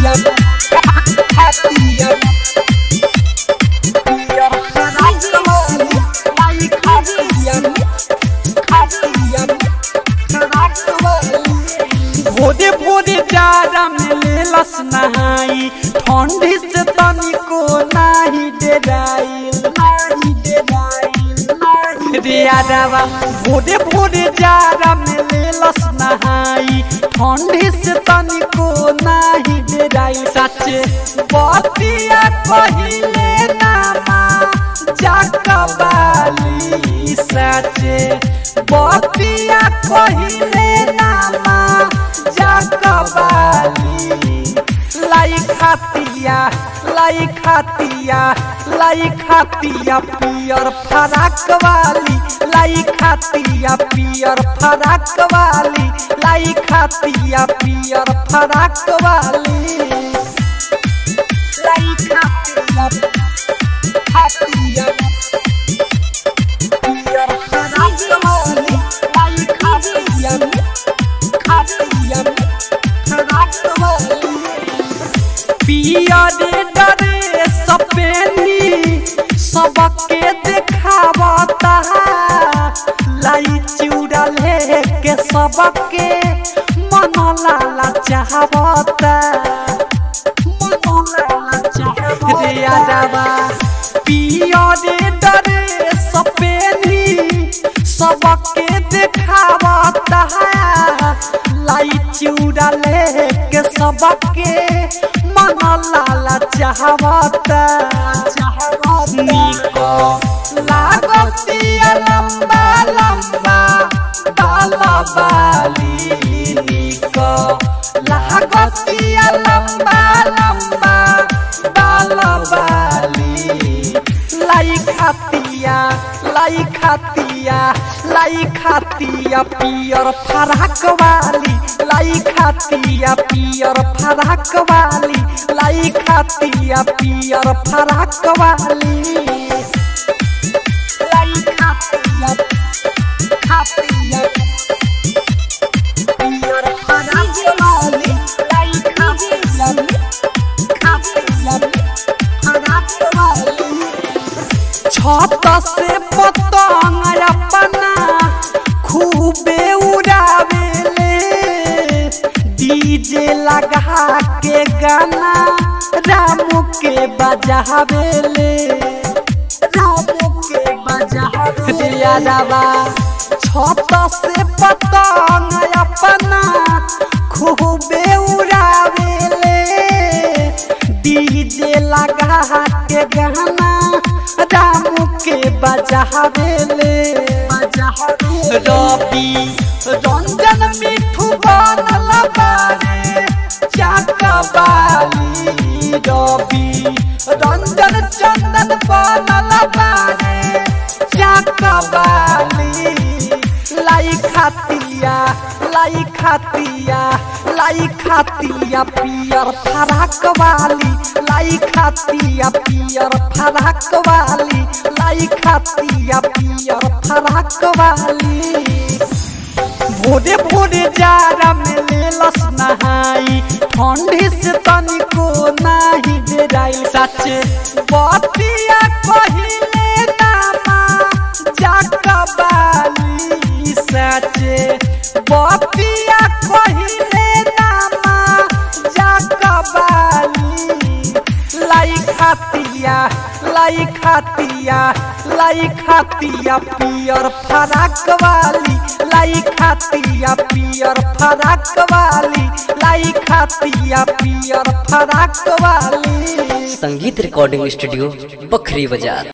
खातिया खातिया पियर फराक वाली लाई खातिया खातिया फराक वाली भोरे भोरे जाड़ा में लेलस नहाई ठंडी से तनिको नाही डेराइल नाही डेराइल नाही रे आदावा भोरे भोरे जाड़ा में लेलस नहाई ठंडी से तनिको नाही डेराइल सच्चे बतिया कहिले नामा जाकबाली सच्चे बतिया कहिले नामा जाकबाली लाई खातिया लाई खातिया लाई खातिया पियर फराक वाली लाई खातिया पियर फराक वाली लाई खातिया पियर फराक वाली लाई खातिया खातिया पियर फराक वाली लाई खातिया खातिया फराक वाली पियरे डरे सपेनी सबके देखावता लाई चिउरा लेके सबके मन लाला चाहवता मन लाला चाहवता रे आदावा पियरे डरे सपेनी सबके देखावता लाई चिउरा लेके सबके मन लाला चाहवता निको लागतिया लंबा लंबा बाला बाली निको लागतिया लंबा लंबा बाला बाली लाई खातिया लाई खातिया लाई खातिया पियर फराक वाली लाई खातिया पियर फराक वाली लाई खातिया पियर फराक वाली लाई खातिया खातिया पियर फराक वाली लाई खातिया खातिया फराक वाली छत से पतंग अपना खूबे उड़ावेले डीजे लगा के गाना रामू के बजावेले रामू के बजावेले यादवा छत से पतंग अपना खूबे उड़ावेले डीजे लगा के गाना रामू के बजावेले रवि रंजन मिठू बनल बारे चाकबाली रवि रंजन चंदन बनल बारे चाकबाली लाई खातिया लाई खातिया लाई खातिया पियर फराक वाली लाई खातिया पियर फराक वाली लाई खातिया पियर फराक वाली भोरे भोरे जाड़ा में लेलस नहाई ठंडी से तनिको नाही डेराइल सच्चे बतिया कहिले नामा जाकबाली सच्चे बतिया कहिले नामा जाकबाली लाई खातिया लाई खातिया लाई खातिया पियर फराक वाली लाई खातिया पियर फराक वाली लाई खातिया पियर फराक वाली संगीत रिकॉर्डिंग स्टूडियो बखरी बाजार